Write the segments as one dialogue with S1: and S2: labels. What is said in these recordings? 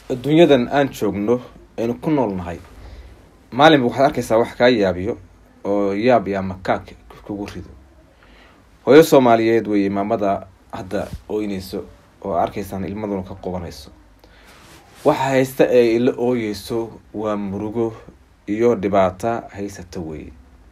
S1: adduunyadan aan joogno aynu ku nool nahay maalinba waxaad arkaysaa wax kaa yaabiyo oo yaab iyo amakaak kugu rido hooyo soomaaliyeed weeye maamada hadda ooyneyso oo arkaysaan ilmaduna ka qubanayso waxa haysta ee ila ooyeyso waa murugo iyo dhibaata haysata weeye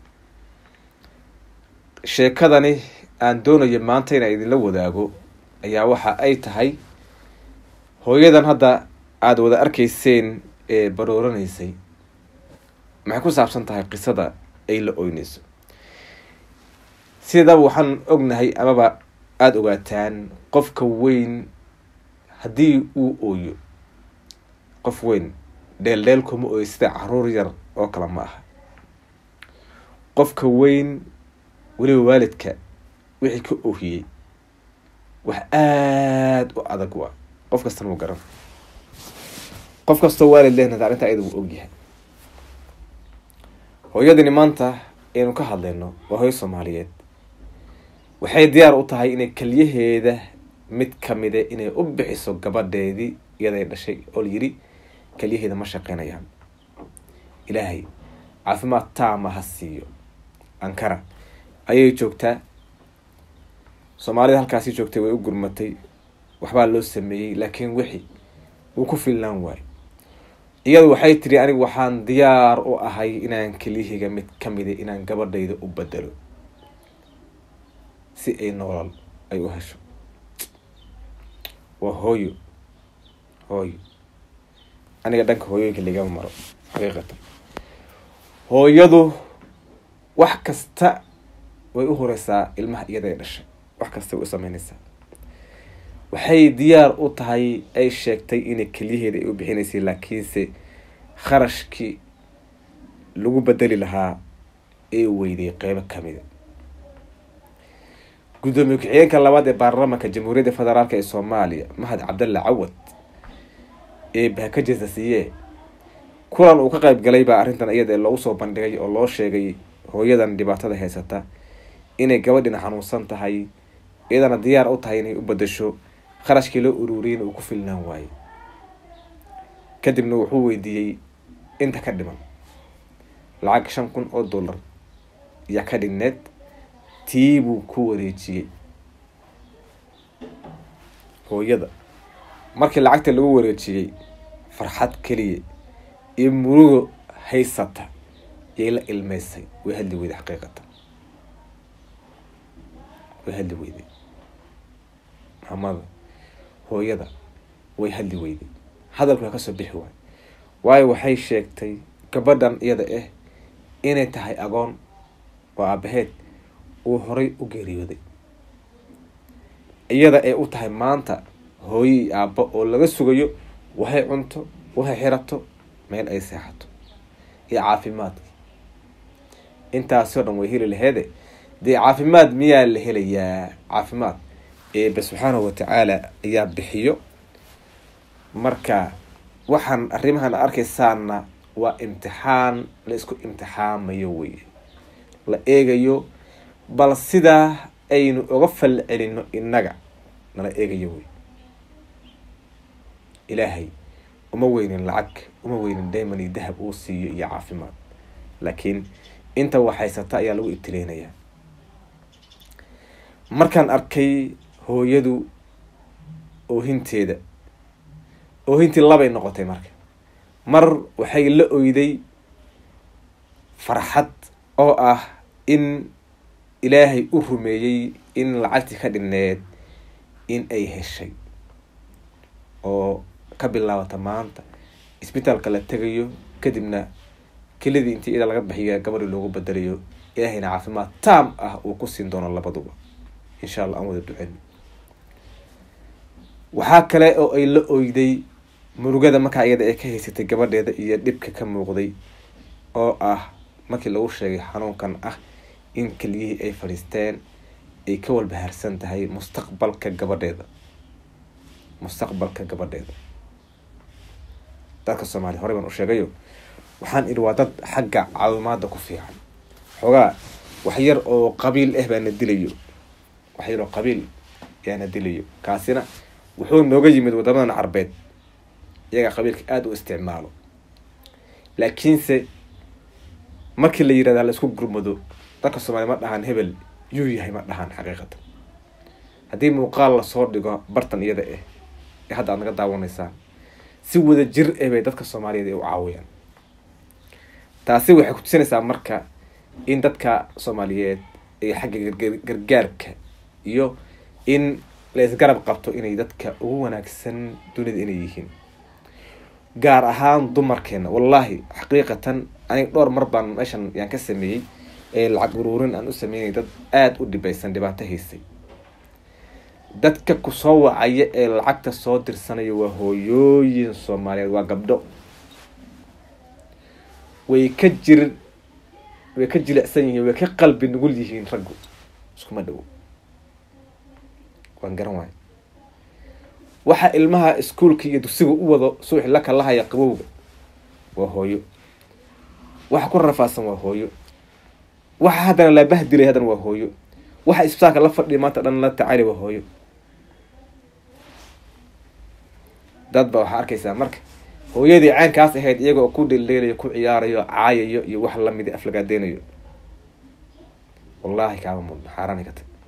S1: sheekadani aan doonayo maanta inaan idinla wadaago ayaa waxa ay tahay hooyadan hadda aada wada arkayseen ee barooranaysay maxay ku saabsan tahay qisada ay la oyneyso sidaba waxaan ognahay amaba aada ogaataan qofka weyn haddii uu ooyo qof weyn dheeldheel kuma ooyo sida caruur yar oo kale ma aha qofka weyn weliba waalidka wixii ka oohiyey wax aada u adag waa qof kastana wuu garan qof kastoo waalid lehna arrinta ayada wuu ogyahay hooyadani maanta aynu ka hadlayno waa hooyo soomaaliyeed waxay diyaar u tahay inay keliyaheeda mid kamide inay u bixiso gabadheedii iyaday dhashay oo layiri keliyaheeda ma shaqeynayaan ilaahay caafimaad taama ha siiyo ankara ayay joogtaa soomaalida halkaasi joogtay way u gurmatay waxbaa loo sameeyey laakiin wixi wuu ku filnaan waayo iyadu waxay tiri anigu waxaan diyaar u ahay inaan keliyahayga mid kamida inaan gabadhayda u bedelo si ay noolal ay u hesho waa hooyo hooyo aniga dhanka hooyooyinka ligama maro xaqiiqatan hooyadu wax kasta way u horeysaa ilmaha iyada ay dhashay wax kasta way u sameyneysaa waxay diyaar u tahay ay sheegtay inay keliyaheeda ay u bixinaysay laakiinse kharashkii lagu bedeli lahaa ee weyday qeybo kamida guddoomiye ku-xigeenka labaad ee baarlamaanka jamhuuriyadda federaalk ee soomaaliya mahad cabdalla cawad ee bahakajesa siiyee kulan uu ka qeyb galay baa arrintan iyada loogu soo bandhigay oo loo sheegay hooyadan dhibaatada haysata inay gabadhina xanuunsan tahay iyadana diyaar u tahay inay u bedasho kharashkii loo ururiyeyna uu ku filnaan waayo kadibna wuxuu weydiiyey inta ka dhiman lacag shan kun oo dollar yaa ka dhigneed tii buu ku wareejiyey hooyada markii lacagta lagu wareejiyey farxad keliya iyo murugo haysata yay la ilmeysay way hadli weyday xaqiiqatan way hadli weyday maamada hooyada way hadli weyday hadalku waa kasoo bixi waayo waayo waxay sheegtay gabadhan iyada ah inay tahay agoon oo aabaheed uu horay u geeriyooday iyada ay u tahay maanta hooyo iyo aabbo oo laga sugayo waxay cunto waxay xirato meel ay seexato iyo caafimaadki intaasoo dhan way heli laheede dee caafimaad miyaa la helayaa caafimaad eebe subxaanahu watacaala ayaa bixiyo marka waxaan arrimahan arkaysaana waa imtixaan la isku imtixaamayo weye la eegayo bal sidaa aynu uga fal celino innaga nala eegayo wey ilaahay uma weynin lacag uma weynin dayman iyo dahab uu siiyo iyo caafimaad laakiin inta waxhaysata ayaa lagu ibtileynayaa markaan arkay hooyadu oohinteeda oohintii labay noqotay marka mar waxay la oyday farxad oo ah in ilaahay u rumeeyey in lacagtii ka dhinneed in ay heshay oo ka bilaabata maanta isbitaalka la tegayo kadibna kelidii intii ida laga bixiya gabadhii loogu bedelayo ilaahayna caafimaad taam ah uu ku siin doono labaduba insha allah aan wada ducen waxaa kale oo ay la oyday murugada markaa iyada ay ka haysatay gabadheeda iyo dhibka ka muuqday oo ah markii lagu sheegay xanuunkan ah in keliyihii ay fadhiisteen ay ka walbahaarsan tahay mustaqbalka gabadheeda mustaqbalka gabadheeda dadka soomaaliya horey baan u sheegayo waxaan idhi waa dad xagga caawimaada ku fiican xoogaa wax yar oo qabiil ah baana dilayo wax yar oo qabiil yaana dilayo kaasina wuxuu nooga yimid wadamadan carbeed iyagaa qabiilka aada u isticmaalo laakiinse markii la yirahda la isku gurmado dadka soomaaliya ma dhahaan hebel yuu yahay ma dhahaan xaqiiqatan haddii muuqaal lasoo dhigo bartan iyada ah ee hadda aad naga daawanaysaan si wada jir eh bay dadka soomaaliyeed ay u caawiyaan taasi waxay ku tusinaysaa marka in dadka soomaaliyeed ay xagga gargaarka iyo in la isgarab qabto inay dadka ugu wanaagsan dunida inay yihiin gaar ahaan dumarkeena wallaahi xaqiiqatan aniga dhowr mar baan meeshan yaan ka sameeyey ee lacag uruurin aan u sameynay dad aada u dhibaysan dhibaato haysay dadka kusoo wacaya ee lacagta soo dirsanaya waa hooyooyin soomaaliyeed waa gabdho way ka jir way ka jilicsan yihiin way ka qalbi nugul yihiin raggu iskuma dhowo waan garan waayo waxa ilmaha iskuolka iyo dugsiga u wado suuxi la kalahaya qabowga waa hooyo waxa ku rafaadsan waa hooyo waxa haddana la bahdilay haddana waa hooyo waxa isbitaalka la fadhiya maanta dhan la tacali waa hooyo dad ba waxaa arkaysaa marka hooyadii caynkaas ahayd iyagoo ku dheldheelayo ku ciyaarayo caayayo iyo wax lamida aflagaadeynayo wallaahi kaama mudno xaaraani ka tag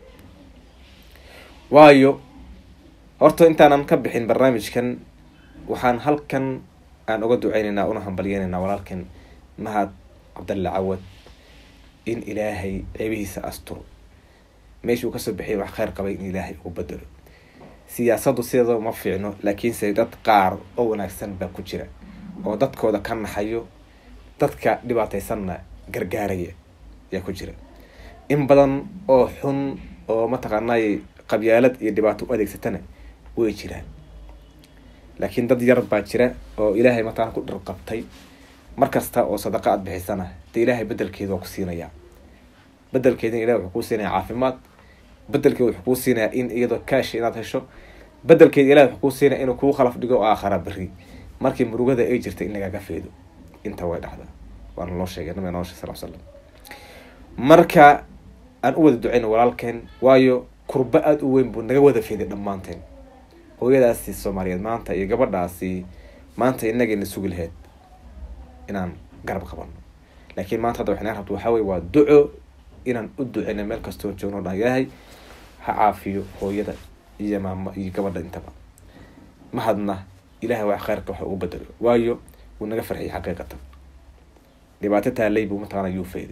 S1: waayo horta intaanan ka bixin barnaamijkan waxaan halkan aan uga duceyneynaa una hambalyeyneynaa walaalkan mahad cabdalle cawad in ilaahay ceebihiisa asturo meeshuu kasoo bixiyay wax kheyr qabay in ilaahay uu bedelo siyaasaddu sideeda ma fiicno laakiinse dad qaar oo wanaagsan baa ku jira oo dadkooda ka naxayo dadka dhibaataysanna gargaaraya ayaa ku jira in badan oo xun oo mataqaanay qabyaalad iyo dhibaato u adeegsatana way jiraan laakiin dad yar baa jira oo ilaahay mataan ku dhir qabtay mar kasta oo sadaqa aad bixisana dee ilaahay bedelkeeda waa ku siinayaa bedelkeedina ilahay wuxuu kuu siinaya caafimaad bedelkeeda wuxuu kuu siinayaa in iyadoo kaash inaad hesho bedelkeeda ilahay wuxuu kuu siinaya inuu kuu khalaf dhigo aakhara beri markii murugada ay jirta in lagaaga feedo inta way dhacdaa waana loo sheegay nabiga noo sheg sal slam marka aan u wada duceyno walaalkeen waayo kurba aada u weyn buu naga wada feeday dhammaanteen hooyadaasi soomaaliyeed maanta iyo gabadhaasi maanta inagayna sugi lahayd inaan garab qabano laakiin maanta hadda waxay naga rabto waxaa wey waa duco inaan u duceyno meel kastoo joogno dhan ilaahay ha caafiyo hooyada iyo maamo iyo gabadha intaba mahadna ilahay wax kheyrka waxa uu bedelo waayo wuu naga farxiyay xaqiiqatan dhibaato taalay buu mataqaana yuu fayday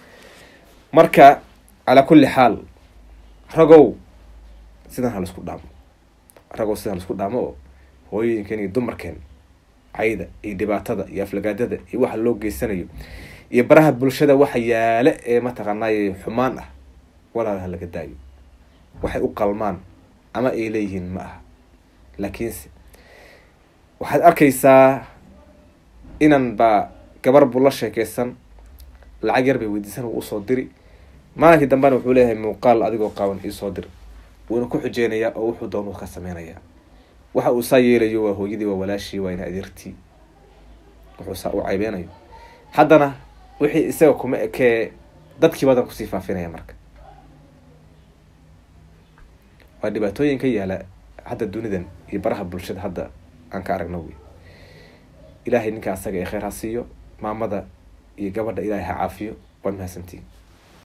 S1: marka calaa kulli xaal ragow sidan ha laisku dhaamo ragow sidan laisku dhaamo oo hooyooyinkeen iyo dumarkeen cayda iyo dhibaatada iyo aflagaadada iyo waxa loo geysanayo iyo baraha bulshada waxa yaale ee mataqaanay xumaan ah walaalaha laga daayo waxay u qalmaan ama ay leeyihiin ma aha laakiinse waxaad arkaysaa inan baa gabar buu la sheekeysan lacag yar bay weydiisan uu usoo diri maalinkii dambena wuxuu leeyahay muuqaal adigoo qaawan iisoo dir wuuna ku xujeynayaa oo wuxuu doon ka sameynayaa waxa uu saa yeelayo waa hooyadii waa walaashii waa ina adeertii wuxuu saa u caybeynayo haddana wixii isaga kuma ekee dadkii badan kusii faafinaya marka waa dhibaatooyin ka yaala hadda dunidan iyo baraha bulshada hadda aan ka aragno wey ilaahay ninka asaga ee kheyr ha siiyo maamada iyo gabadha ilaahay ha caafiyo waad mahadsantiin